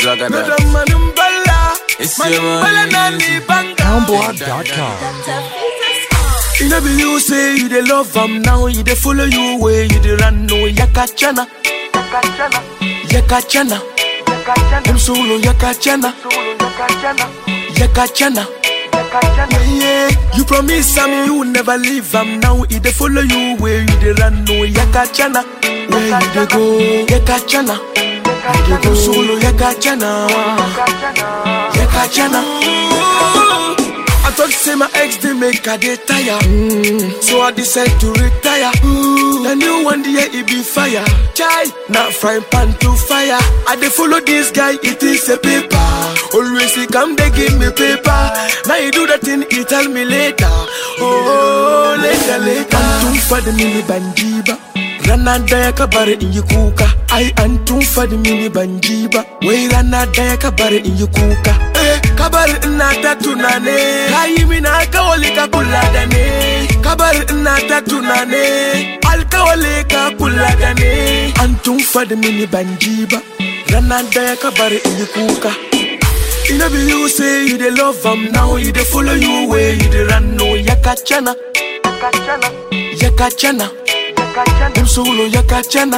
Zagada. Madam Manumbala, It's your Manumbala money. Nani Banga. Houndblog.com. You know be you say you dey love am now, you dey follow you way, you dey run no yakachana. Yakachana. Them solo yakachana. Yakachana. Yeah, yeah. You promise am you never leave am now, you dey follow you way, you dey run no yakachana. Where you dey go? Yakachana. You dey go solo yakachana. Yakachana. I thought say my ex dey make her dey tire. Mm. So I decide to retire. Ooh. The new one day it be fire. Chai, not frying pan to fire. I dey follow this guy, it is a paper. Always he come they give me paper. Now you do that thing, he tell me later. Oh, later, later. Antum for the mini banjiba. Rana daya ka bari in yi kuka Ai an tun fadi mini ban ji ba Wai rana daya ka bari in yi kuka Eh, ka bari ina ta tunane Ka yi mini alkawali ka kula da ne Ka bari ina ta tunane Alkawali ka kula da ne An tun fadi mini ban ji ba Rana daya ka bari in yi kuka You know be you say you dey love am now You dey follow you way you dey run no Yakachana Yakachana Them solo yakachana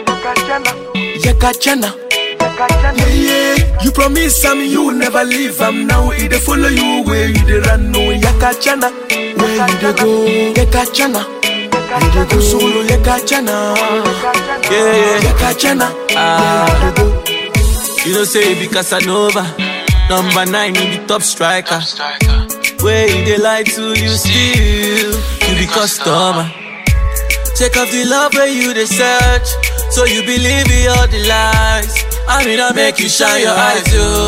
Yakachana Yeah, yeah You promise am you never leave am now He dey follow you where you dey run no Yakachana Where you dey go Yakachana You dey go solo yakachana Yeah, yeah. Yakachana Ah. Where you dey go You know say he be Casanova. Number nine, he be top striker. Where he dey lie to you still, you be customer. Check off the love where you dey search, so you believe in all the lies. I mean I make you shine your eyes,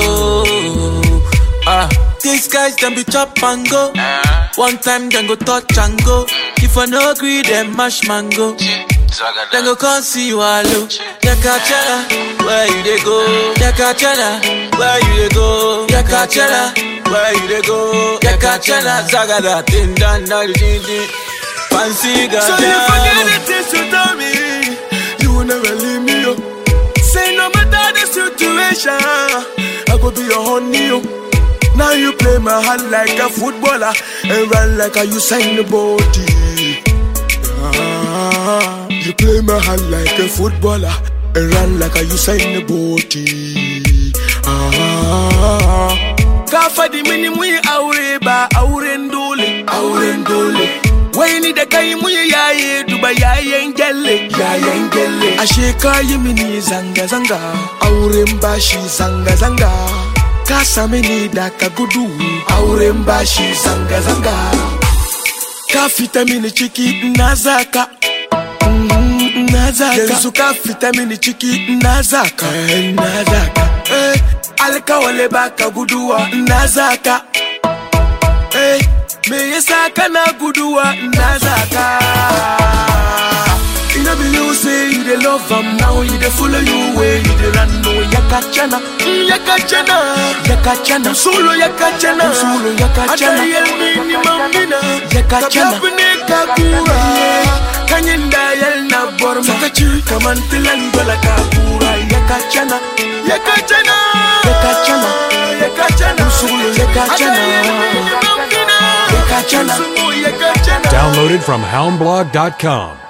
yo. Ah, these guys them be chop and go. One time them go touch and go. If I no agree, them mash mango. Then go come see you alone. Yakachana, where you dey go? Yakachana, where you dey go? Yakachana, where you dey go? Yakachana, Zagada, Tin Dan Dan Din Din. Fancy So you forget God. the things you told me You will never leave me up Say no matter the situation I go be your honey yo. Now you play my hand like a footballer And run like a Usain body ah, You play my hand like a footballer And run like a Usain body ah, Kafa di mini mu yi aure ba auren dole auren dole Wai ni da kai mu yi yaye duba yayen gyalle yayen gyalle Ashe ka yi mini zanga zanga auren bashi zanga zanga Ka sami ni da ka gudu auren bashi zanga zanga Ka fita mini ciki na zaka Mm, na zaka yanzu ka fita mini ciki na zaka eh, na zaka eh, alkawale baka guduwa na zaka eh, me yasa kana guduwa na zaka Ina be you say you dey love am now you dey follow you way you dey run no yakachana mm, yakachana yakachana solo yakachana solo yakachana atayel mini mambina yakachana kabne kakura kanyin da yal na borma sakaci kaman tilan dola kakura yakachana yakachana yakachana yakachana solo yakachana yakachana yakachana Downloaded from houndblog.com.